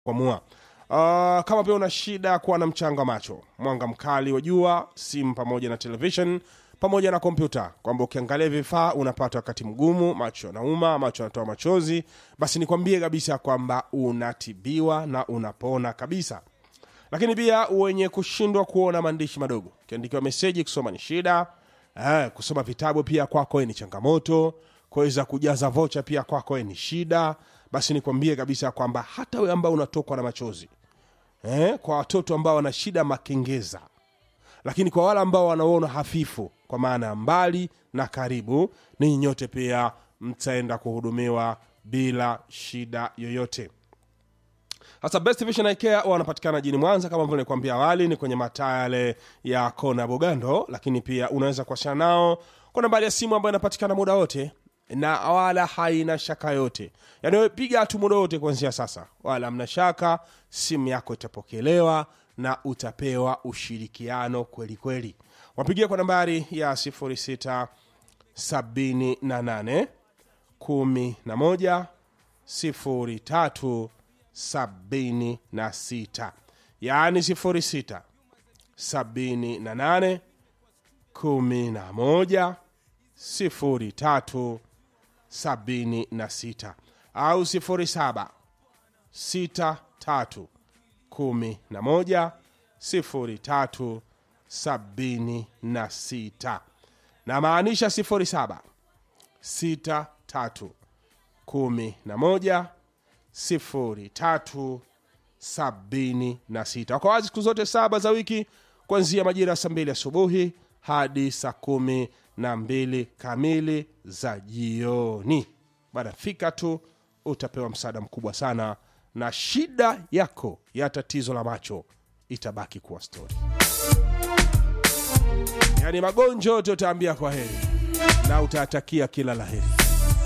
kuamua. Uh, kama pia una shida ya kuwa na mchanga wa macho, mwanga mkali wa jua, simu pamoja na television pamoja na kompyuta, kwamba ukiangalia vifaa unapata wakati mgumu, macho yanauma, macho yanatoa machozi, basi nikwambie kabisa kwamba unatibiwa na unapona kabisa. Lakini pia wenye kushindwa kuona maandishi madogo, ukiandikiwa meseji kusoma ni shida. Eh, kusoma vitabu pia kwako ni changamoto, kuweza kujaza vocha pia kwako ni shida. Basi nikwambie kabisa kwamba hata wewe ambao unatokwa na machozi eh, kwa watoto ambao wana shida makengeza, lakini kwa wale ambao wanaona hafifu, kwa maana ya mbali na karibu, ninyi nyote pia mtaenda kuhudumiwa bila shida yoyote. Sasa Best Vision Eye Care wanapatikana jijini Mwanza kama vile nilikwambia awali, ni kwenye mataa yale ya kona Bogando, lakini pia unaweza kuwasiliana nao kwa nambari ya simu ambayo inapatikana muda wote na wala haina shaka yote, yaani wewe piga tu muda wote kuanzia sasa, wala hamna shaka, simu yako itapokelewa na utapewa ushirikiano kweli kweli. Wapigia kwa nambari ya 06 78 11 03 sabini na sita yaani sifuri sita sabini na nane kumi na moja sifuri tatu sabini na sita au sifuri saba sita tatu kumi na moja sifuri tatu sabini na sita na maanisha sifuri saba sita tatu kumi na moja sifuri tatu sabini na sita wako wazi siku zote saba za wiki kuanzia majira ya saa mbili asubuhi hadi saa kumi na mbili kamili za jioni baada fika tu utapewa msaada mkubwa sana na shida yako ya tatizo la macho itabaki kuwa stori yaani magonjwa yote utaambia kwa heri na utatakia kila la heri